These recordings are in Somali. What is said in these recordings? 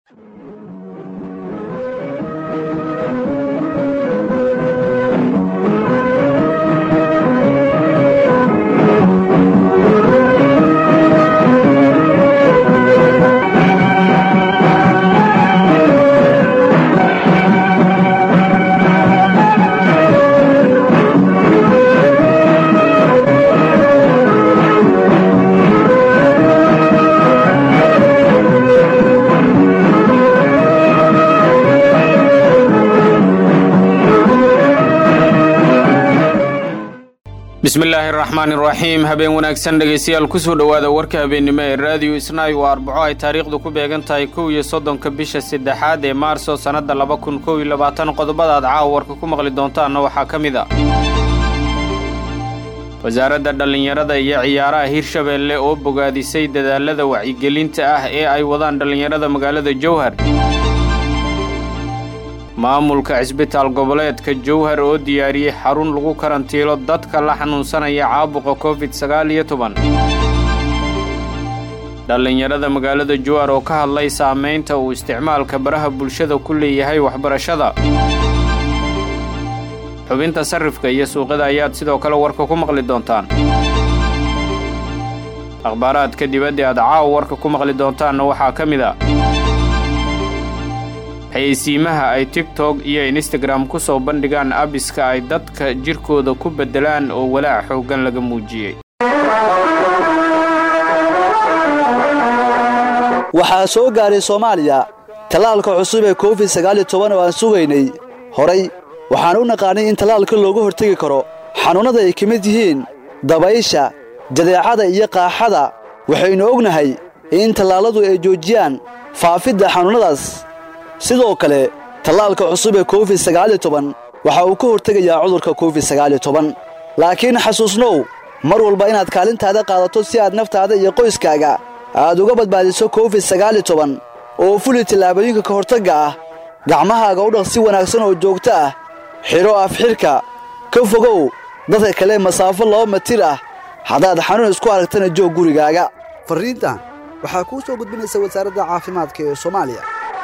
bismillaahi araxmaan iraxiim habeen wanaagsan dhegaystayaal kusoo dhowaada warka habeennimo ee raadiyo isnaay waa arbaco ay taariikhdu ku beegan tahay kow iyo soddonka bisha saddexaad ee maarso sannadda laba kun kow iyo labaatan qodobada aad caawa warka ku maqli doontaanna waxaa ka mid a wasaaradda dhallinyarada iyo ciyaaraha hirshabeelle oo bogaadisay dadaalada wacyigelinta ah ee ay wadaan dhallinyarada magaalada jowhar maamulka cisbitaal goboleedka jowhar oo diyaariyey xarun lagu karantiilo dadka la xanuunsanaya caabuqa covid sagaal iyo toban dhallinyarada magaalada jowhar oo ka hadlay saamaynta uu isticmaalka baraha bulshada ku leeyahay waxbarashada xubinta sarrifka iyo suuqada ayaad sidoo kale warka ku maqli doontaan akhbaaraadka dibadda aad caawa warka ku maqli doontaanna waxaa ka mid a xayeysiimaha ay tigtok iyo instagram ku soo bandhigaan abiska ay dadka jirkooda ku beddelaan oo walaac xooggan laga muujiyey waxaa soo gaaray soomaaliya tallaalka cusub ee covid sagaal iyo toban oo aan sugaynay horay waxaan u naqaanay in tallaalka looga hortegi karo xanuunnada ay ka mid yihiin dabaysha jadeecada iyo qaaxada waxaynu ognahay in tallaalladu ay joojiyaan faafidda xanuunnadaas sidoo kale tallaalka cusub ee covid sagaal iyo toban waxa uu ka hortegayaa cudurka covid sagaal iyo toban laakiin xasuusnow mar walba inaad kaalintaada qaadato si aad naftaada iyo qoyskaaga aad uga badbaadiso covid sagaal iyo toban oo fuli tallaabooyinka ka hortagga ah gacmahaaga u dhaq si wanaagsan oo joogto ah xidho afxidhka ka fogow dadka kale masaafo laba matir ah haddaad xanuun isku aragtana joog gurigaaga farriintan waxaa kuu soo gudbinaysa wasaaradda caafimaadka ee soomaaliya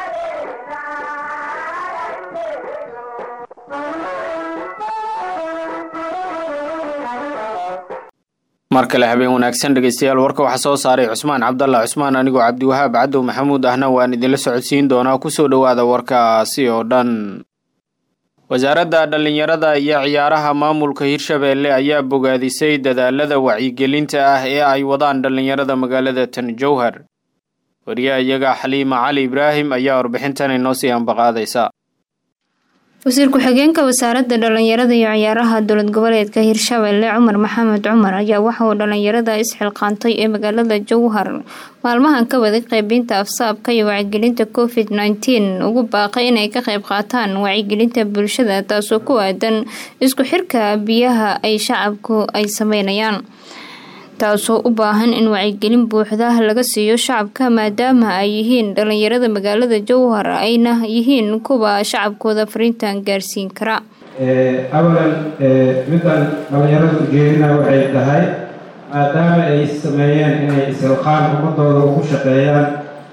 mar kale habeen wanaagsan dhegaystayaal warka waxaa soo saaray cusmaan cabdalla cusmaan anigoo cabdiwahaab cadow maxamuud ahna waan idinla socodsiin doonaa kusoo dhowaada warkaasi oo dhan wasaaradda dhallinyarada iyo ciyaaraha maamulka hirshabeelle ayaa bogaadisay dadaalada wacyigelinta ah ee ay wadaan dhallinyarada magaalada tan jowhar wariyaha iyaga xaliima cali ibraahim ayaa warbixintan inoo sii ambaqaadaysa wasiir ku-xigeenka wasaaradda dhallinyarada iyo ciyaaraha dowlad goboleedka hirshabeelle cumar maxamed cumar ayaa waxa uu dhallinyarada isxilqaantay ee magaalada jowhar maalmahan ka waday qeybinta afsaabka iyo wacyigelinta covid nteen ugu baaqay inay ka qeyb qaataan wacyigelinta bulshada taasoo ku aadan isku xirka biyaha ay shacabku ay sameynayaan taasoo u baahan in wacyigelin buuxda laga siiyo shacabka maadaama ay yihiin dhallinyarada magaalada jowhar ayna yihiin kuwa shacabkooda fariintan gaarsiin kara awalan middan dhallinyarada ujeedina waxay tahay maadaama ay sameeyeen inay isilqaan ummadooda ugu shaqeeyaan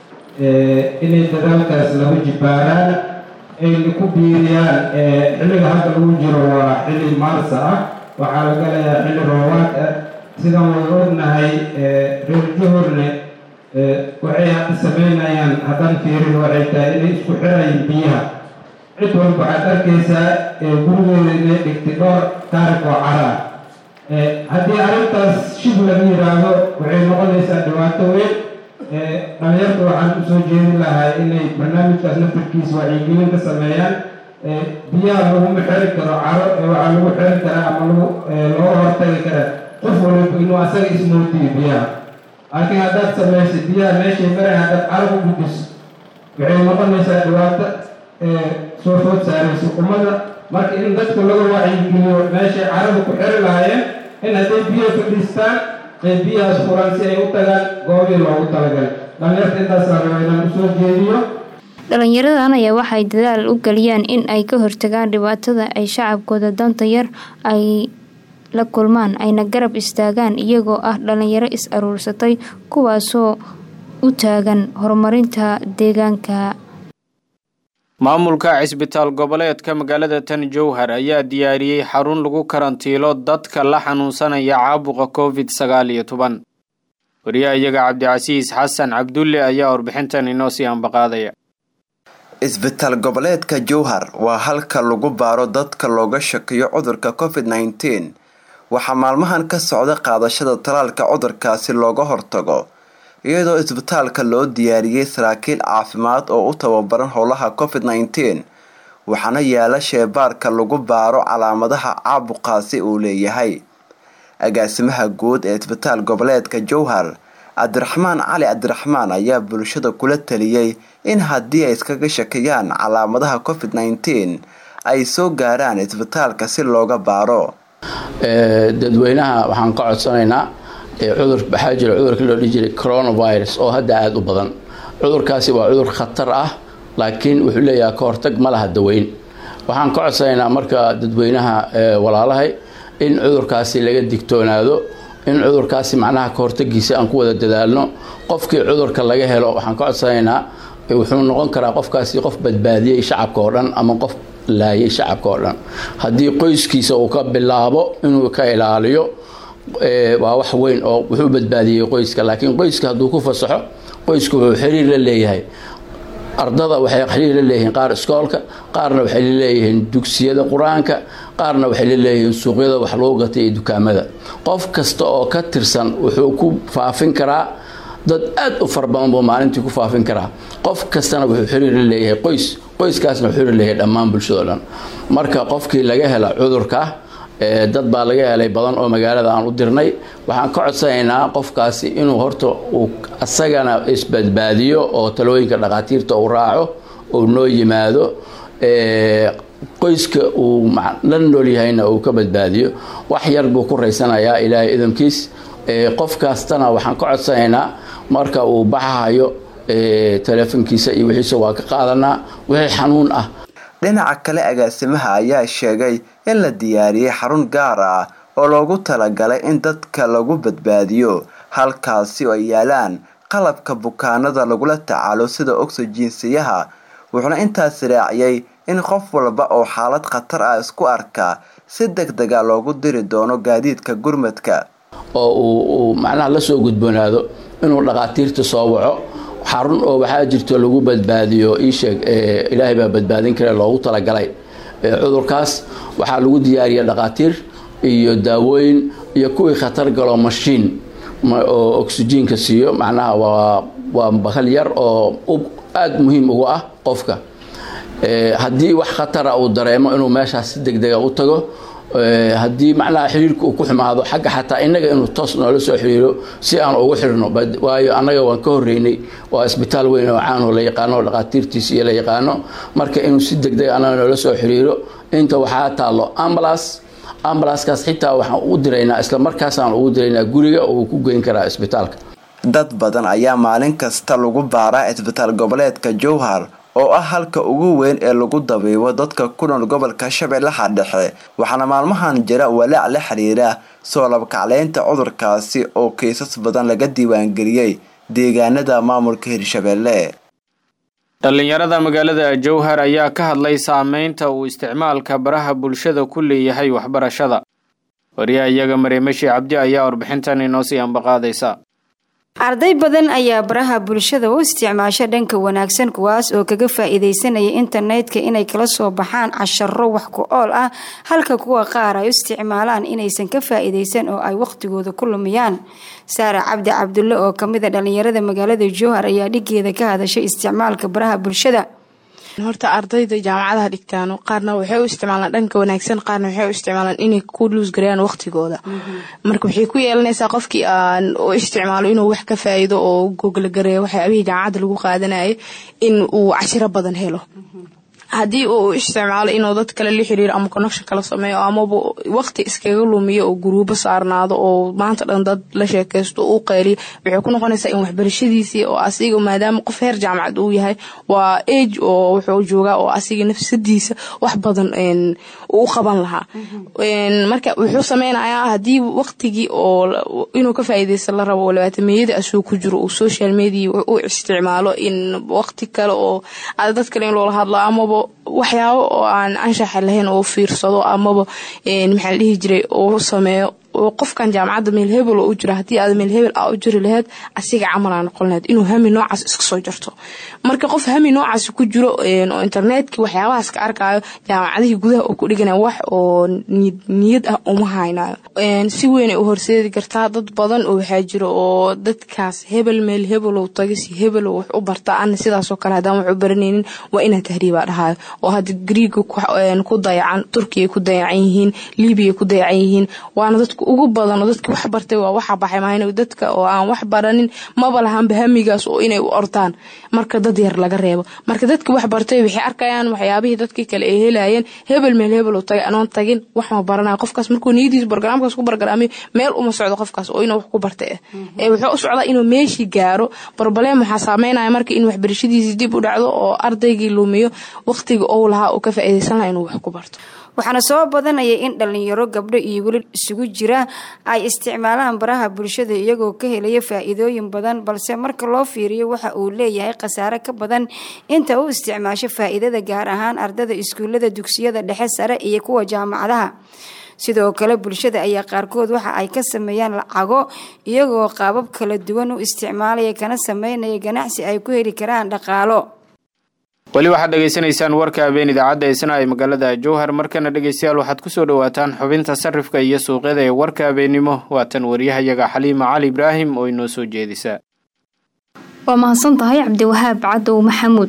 inay dadaalkaas lagu jibaaraan ayna ku biiriyaan xilliga hadda lagu jiro waa xilli maarsa ah waxaa la galayaa xilli roobaad ah sidaan wada ognahay reer juhurne waxay hadda sameynayaan haddaan fiirin waxay tahay inay isku xirayin biyaha cid walba waxaad arkaysaa gurigeeda inay dhigtay dhowr taarik oo caraa haddii arrintaas shib laga yidhaahdo waxay noqonaysaa dhibaato weyn dhalinyarta waxaan usoo jeedin lahaa inay barnaamijkaas naftarkiisa wacyigelin ka sameeyaan biyaha laguma xeri karo caro waxaa lagu xeri karaa ama lagu looga hortagi karaa qof waliba inuu asaga ismootiyo biyaha laakiin haddaad samaysa biyaha meeshay maray haddaad carab u gudiso waxay noqonaysaa dhibaato soo food saaraysa ummadda marka in dadka laga wacyigeliyo meeshay carada ku xiri lahaayeen in hadday biyo fadhiistaan ee biyahaas furan si ay u tagaan goobii loogu talagalay dhalinyarta intaasaa raba inaan usoo jeediyo dhalinyaradan ayaa waxay dadaal u geliyaan in ay ka hortagaan dhibaatada ay shacabkooda danta yar ay la kulmaan ayna garab istaagaan iyagoo ah dhalinyaro is aruursatay kuwaasoo u taagan horumarinta deegaanka maamulka cisbitaal goboleedka magaalada tan jowhar ayaa diyaariyey xarun lagu karantiilo dadka la xanuunsanaya caabuqa covid sagaal iyo toban wariyaha iyaga cabdicasiis xasan cabdulle ayaa warbixintan inoo sii ambaqaadaya isbitaal goboleedka jowhar waa halka lagu baaro dadka looga shakiyo cudurka covid nneteen waxaa maalmahan ka socda qaadashada talaalka cudurkaasi looga hortago iyadoo isbitaalka loo diyaariyey saraakiil caafimaad oo u tababaran howlaha covid nneteen waxaana yaala sheebaarka lagu baaro calaamadaha caabuqaasi uu leeyahay agaasimaha guud ee isbitaal goboleedka jowhar cabdiraxmaan cali cabdiraxmaan ayaa bulshada kula taliyey in haddii ay iskaga shakiyaan calaamadaha covid nneteen ay soo gaaraan isbitaalka si looga baaro dadweynaha waxaan ka codsanaynaa cudur waxaa jira cudurkii loo dhihi jiray coronavirus oo hadda aada u badan cudurkaasi waa cudur khatar ah laakiin wuxuu leeyahay ka hortag ma laha daweyn waxaan ka codsanaynaa marka dadweynaha walaalahay in cudurkaasi laga digtoonaado in cudurkaasi macnaha ka hortagiisa aan ku wada dadaalno qofkii cudurka laga helo waxaan ka codsanaynaa wuxuu noqon karaa qofkaasi qof badbaadiyey shacabka oo dhan ama qof laayay shacabka oo dhan haddii qoyskiisa uu ka bilaabo inuu ka ilaaliyo waa wax weyn oo wuxuu badbaadiyey qoyska laakiin qoyska hadduu ku fasaxo qoysku wuxuu xiriir la leeyahay ardada waxay xiriir la leeyihiin qaar iskoolka qaarna waxay la leeyihiin dugsiyada qur-aanka qaarna waxay la leeyihiin suuqyada wax lagu gatay iyo dukaamada qof kasta oo ka tirsan wuxuu ku faafin karaa dad aada u fara badan buu maalintii ku faafin karaa qof kastana wuxuu xiriir la leeyahay qoys qoyskaasna wuxuu xiriir leeyahay dhammaan bulshado dhan marka qofkii laga hela cudurka dad baa laga helay badan oo magaalada aan u dirnay waxaan ka codsanaynaa qofkaasi inuu horta uu asagana isbadbaadiyo oo talooyinka dhakhaatiirta uu raaco uu noo yimaado qoyska uu la nool yahayna uu ka badbaadiyo wax yar buu ku raysanayaa ilaahay idamkiis qof kastana waxaan ka codsanaynaa marka uu baxahayo teleefonkiisa iyo wixiisa waa ka qaadanaa wixii xanuun ah dhinaca kale agaasimaha ayaa sheegay in la diyaariyey xarun gaar ah oo loogu talagalay in dadka lagu badbaadiyo halkaasi oo ay yaalaan qalabka bukaanada lagula tacaalo sida oxygensiyaha wuxuuna intaas raaciyey in qof walba oo xaalad khatar ah isku arka si deg dega loogu diri doono gaadiidka gurmadka oo uu macnaha lasoo gudboonaado inuu dhakhaatiirta soo waco xarun oo waxaa jirto lagu badbaadiyo iisheeg ilaahay baa badbaadin kare loogu talagalay cudurkaas waxaa lagu diyaariya dhakhaatiir iyo daawooyin iyo kuwii khatar galo mashiin oo oxyjiinka siiyo macnaha waa waa bakal yar oo aada muhiim ugu ah qofka haddii wax khatara uu dareemo inuu meeshaas si deg dega u tago haddii macnaha xiriirka uu ku xumaado xagga xataa innaga inuu toos noola soo xiriiro si aan ugu xirno waayo annaga waan ka horreynay waa isbitaal weyn oo caanoo la yaqaano oo dhakhaatiirtiisa iyo la yaqaano marka inuu si deg deg annaga noola soo xiriiro inta waxaa taallo ambulance ambulanskaas xitaa waxaan u diraynaa isla markaasaan ugu diraynaa guriga uu ku geyn karaa isbitaalka dad badan ayaa maalin kasta lagu baaraa isbitaal goboleedka jowhar oo ah halka ugu weyn ee lagu dabiibo dadka ku nool gobolka shabeellaha dhexe waxaana maalmahan jira walaac la xiriira soo labkacleynta cudurkaasi oo kiisas badan laga diiwaangeliyey deegaanada maamulka hirshabeelle dhallinyarada magaalada jowhar ayaa ka hadlay saameynta uu isticmaalka baraha bulshada ku leeyahay waxbarashada wariyaha iyaga mareemashi cabdi ayaa warbixintan inoo sii ambaqaadaysa arday badan ayaa baraha bulshada u isticmaasha dhanka wanaagsan kuwaas oo kaga faa-iideysanaya internetka inay kala soo baxaan casharo wax ku ool ah halka kuwa qaar ay u isticmaalaan inaysan ka faa-iideysan oo ay waqtigooda ku lumiyaan saara cabdi cabdulle oo kamid a dhalinyarada magaalada jowhar ayaa dhigeeda ka hadashay isticmaalka baraha bulshada horta ardayda jaamacadaha dhigtaan qaarna waxay u isticmaalaan dhanka wanaagsan qaarna waxay u isticmaalaan inay ku luusgareeyaan waqtigooda marka waxay ku yeelanaysaa qofkii aan u isticmaalo inuu wax ka faa'iido oo googla gareeyo waxyaabihii jaamacadda lagu qaadanayay in uu cashiro badan helo haddii uu isticmaalo inuu dad kale la xiriiro ama connection kala sameeyo amaba waqti iskaga lumiyo oo guruubo saarnaado oo maanta dhan dad la sheekaysto uu qayliyo waxay ku noqonaysaa in waxbarashadiisii oo asiga maadaama qof heer jaamacad uu yahay waa age oo wuxuu joogaa oo asiga nafsadiisa wax badan uu qaban lahaa marka wuxuu sameynayaa haddii waqtigii oo inuu ka faa'iideysta la rabo oo labaatameyada asuu ku jiro uu social media u isticmaalo in waqti kale oo dad kale in loola hadlo amaba waxyaabo oo aan anshaxa lahayn oo fiirsado amaba maxaa la dhihi jiray uu sameeyo oo qofkan jaamacadda meel hebel oo u jira haddii aad meel hebel aa u jiri lahayd asiga camal aa noqon lahayd inuu hami noocaas iska soo jarto marka qof hami noocaas ku jiro oo internetkii waxyaabahaas ka arkaayo jaamacadihii gudaha oo ku dhiganaya wax oo niyad ah uma haynayo si weynay u horseedi kartaa dad badan oo waxaa jiro oo dadkaas hebel meel hebelow taga si hebelow wax u barta ana sidaasoo kale haddaan wax u baranaynin waa inaa tahriibaa dhahayo oo hadda griiga ku dayacan turkiya ku dayacan yihiin libiya ku dayacan yihiin waana dadku ugu badan oo dadka wax bartay waa waxa baxay maahan dadka oo aan wax baranin maba lahanba hamigaas oo inay u ordaan marka dad yar laga reebo marka dadka wax bartay waxay arkayaan waxyaabihii dadkii kale ay helayeen hebel meel hebel oo tagay anoon tagin wax ma baranayo qofkaas markuu niyadiisa barnaamijkaas ku bargaraamiyo meel uma socdo qofkaas oo inuu wax ku bartay ee wuxuu u socdaa inuu meeshii gaaro barbaleem waxaa saameynaya marka in waxbarashadiisii dib u dhacdo oo ardaygii lumiyo waqtiga ou lahaa oo ka faa'iidaysan lahaa inuu wax ku barto waxaana soo badanaya in dhalinyaro gabdho iyo weli isugu jira ay isticmaalaan baraha bulshada iyagoo ka helaya faa-iidooyin badan balse marka loo fiiriyo waxa uu leeyahay khasaare ka badan inta u isticmaasho faa-iidada gaar ahaan ardada iskuullada dugsiyada dhexe sare iyo kuwa jaamacadaha sidoo kale bulshada ayaa qaarkood waxa ay ka sameeyaan lacago iyagoo qaabab kala duwan u isticmaalaya kana sameynaya ganacsi ay ku heli karaan dhaqaalo weli waxaad dhegaysanaysaan warka habeen idaacadda eesna ay magaalada jowhar markana dhegeystayaal waxaad kusoo dhawaataan xubinta sarifka iyo suuqyada ee warka habeennimo waatan waryahayaga xaliima cali ibraahim oo inoo soo jeedisa waa mahadsan tahay cabdiwahaab cadow maxamuud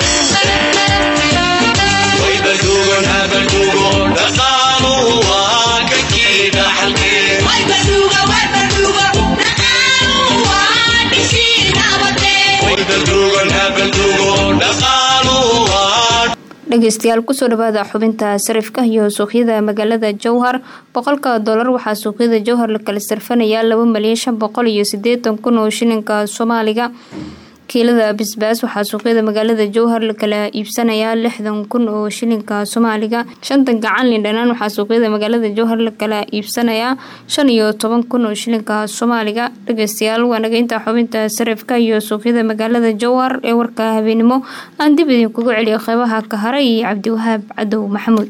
dhegeystayaal kusoo dhawaada xubinta sarifka iyo suuqyada magaalada jowhar boqolka dolar waxaa suuqyada jowhar la kala sarfanayaa laba malyan shan boqol iyo sideetan kun oo shilinka soomaaliga kiilada bisbaas waxaa suuqyada magaalada jowhar la kala iibsanayaa lixdan kun oo shilinka soomaaliga shantan gacan lindhanaan waxaa suuqyada magaalada jowhar la kala iibsanayaa shan iyo toban kun oo shilinka soomaaliga dhegeystayaal waa naga intaa xubinta sarifka iyo suuqyada magaalada jowhar ee warka habeenimo aan dib idinkugu celiyo qeybaha ka hara iyo cabdiwahaab cadow maxamuud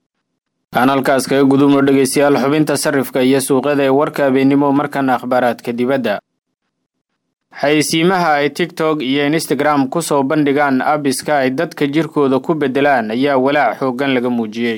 aan halkaas kaga gudubno dhegeystayaal xubinta sarifka iyo suuqyada ee warka habeenimo markana akhbaaraadka dibadda xayeysiimaha ay tiktok iyo instagram kusoo bandhigaan abiska ay dadka jirkooda ku bedelaan ayaa walaac xooggan laga muujiyey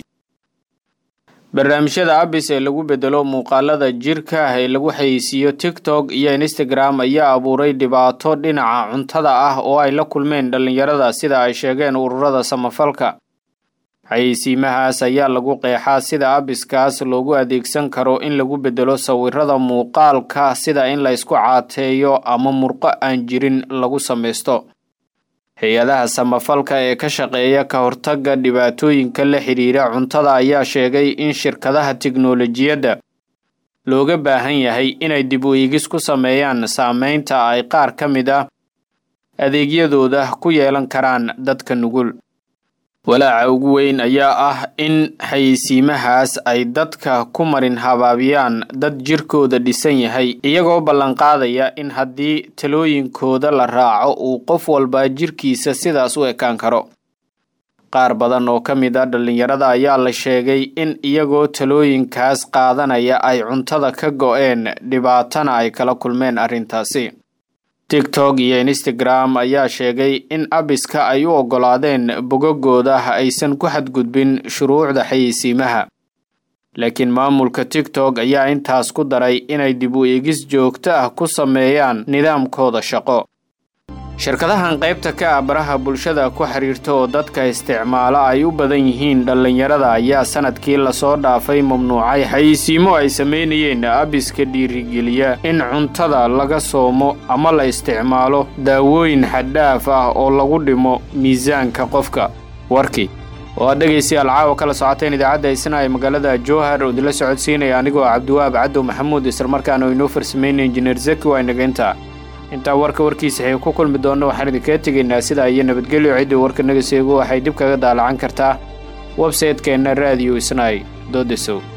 barnaamijyada abis ee lagu bedelo muuqaalada jirka ee lagu xayeysiiyo tiktok iyo instagram ayaa abuuray dhibaato dhinaca cuntada ah oo ay la kulmeen dhallinyarada sida ay sheegeen ururada samafalka xayeysiimahaas ayaa lagu qeexaa sida abiskaas loogu adeegsan karo in lagu bedelo sawirada muuqaalka sida in la isku caateeyo ama murqo aan jirin lagu samaysto hay-adaha samafalka ee ka shaqeeya ka hortagga dhibaatooyinka la xidhiira cuntada ayaa sheegay in shirkadaha tiknolojiyadda looga baahan yahay inay dib u eegis ku sameeyaan saameynta ay qaar ka mid ah adeegyadooda ku yeelan karaan dadka nugul walaaca ugu weyn ayaa ah in xayeysiimahaas ay dadka ku marin habaabiyaan dad jirkooda dhisan yahay iyagoo ballanqaadaya in haddii talooyinkooda la raaco uu qof walba jirkiisa sidaas u ekaan karo qaar badan oo ka mid a dhallinyarada ayaa la sheegay in iyagoo talooyinkaas qaadanaya ay cuntada ka go-een dhibaatana ay kala kulmeen arrintaasi tiktok iyo instagram ayaa sheegay in abiska ay u oggolaadeen bogagooda aysan ku xadgudbin shuruucda xayeysiimaha laakiin maamulka tiktok ayaa intaas ku daray inay dib u eegis joogto ah ku sameeyaan nidaamkooda shaqo shirkadahan qaybta ka ah baraha bulshada ku xiriirta oo dadka isticmaala ay u badan yihiin dhallinyarada ayaa sanadkii lasoo dhaafay mamnuucay xayeysiimo ay samaynayeen abiska dhiirigeliya in cuntada laga soomo ama la isticmaalo daawooyin xaddhaaf ah oo lagu dhimo miisaanka qofka warkii oo aad dhegaystayaal caawa kala socoteen idaacadda isna ee magaalada jowhar oo idinla socodsiinaya anigoo cabdiwaab cadow maxamuud islamarkaana oo inoo farsameynay injineer zaki waa inageynta intaa warka warkiisa xay ku kulmi doonno waxaan idinkaga tegaynaa sidaa iyo nabadgelyo ciddii warka naga seego waxay dib kaga daalacan kartaa websaytekeenna raadiyo isnaay doodesow